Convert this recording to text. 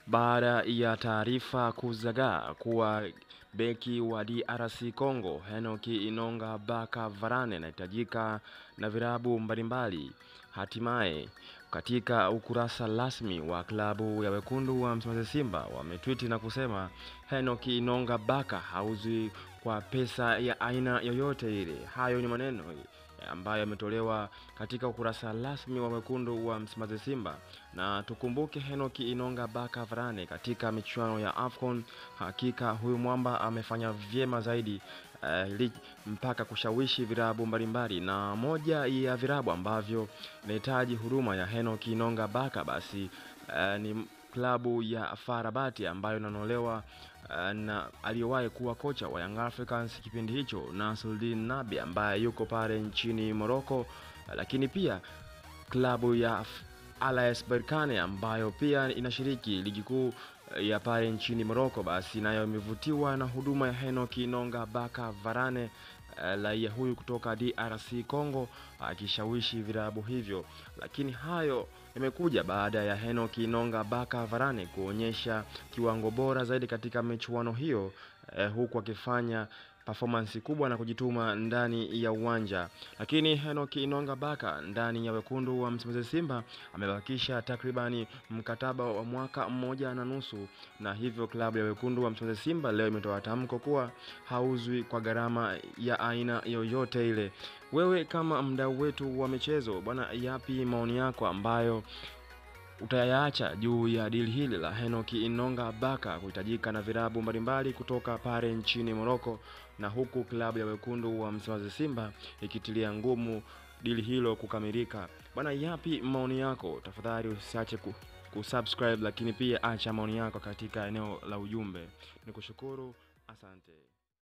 baada ya taarifa kuzagaa kuwa beki wa DRC Congo Henoki Inonga Baka Varane anahitajika na virabu mbalimbali. Hatimaye katika ukurasa rasmi wa klabu ya wekundu wa Msimbazi Simba wametwiti na kusema Henoki Inonga Baka hauzwi kwa pesa ya aina yoyote ile. Hayo ni maneno ambayo yametolewa katika ukurasa rasmi wa wekundu wa Msimbazi Simba, na tukumbuke Henoki Inonga Baka Varane katika michuano ya AFCON, hakika huyu mwamba amefanya vyema zaidi uh, mpaka kushawishi virabu mbalimbali, na moja ya virabu ambavyo inahitaji huduma ya Henoki Inonga Baka basi uh, ni klabu ya Farabati ambayo inanolewa uh, na aliyewahi kuwa kocha wa Young Africans kipindi hicho Nasruddin Nabi ambaye yuko pale nchini Morocco, uh, lakini pia klabu ya AS Berkane ambayo pia inashiriki ligi kuu ya pale nchini Morocco, basi nayo imevutiwa na huduma ya Henoki Inonga Baka Varane raia huyu kutoka DRC Congo akishawishi virabu hivyo, lakini hayo yamekuja baada ya Henoki Inonga Baka Varane kuonyesha kiwango bora zaidi katika michuano hiyo eh, huku akifanya performance kubwa na kujituma ndani ya uwanja. Lakini Henoki Inonga Baka ndani ya wekundu wa Msimbazi Simba amebakisha takribani mkataba wa mwaka mmoja na nusu, na hivyo klabu ya wekundu wa Msimbazi Simba leo imetoa tamko kuwa hauzwi kwa gharama ya aina yoyote ile. Wewe kama mdau wetu wa michezo bwana, yapi maoni yako ambayo utayaacha juu ya dili hili la Henoki Inonga Baka kuhitajika na virabu mbalimbali kutoka pale nchini Moroko, na huku klabu ya wekundu wa Msimbazi Simba ikitilia ngumu dili hilo kukamilika. Bwana, yapi maoni yako? Tafadhali usiache ku kusubscribe, lakini pia acha maoni yako katika eneo la ujumbe. Nikushukuru, asante.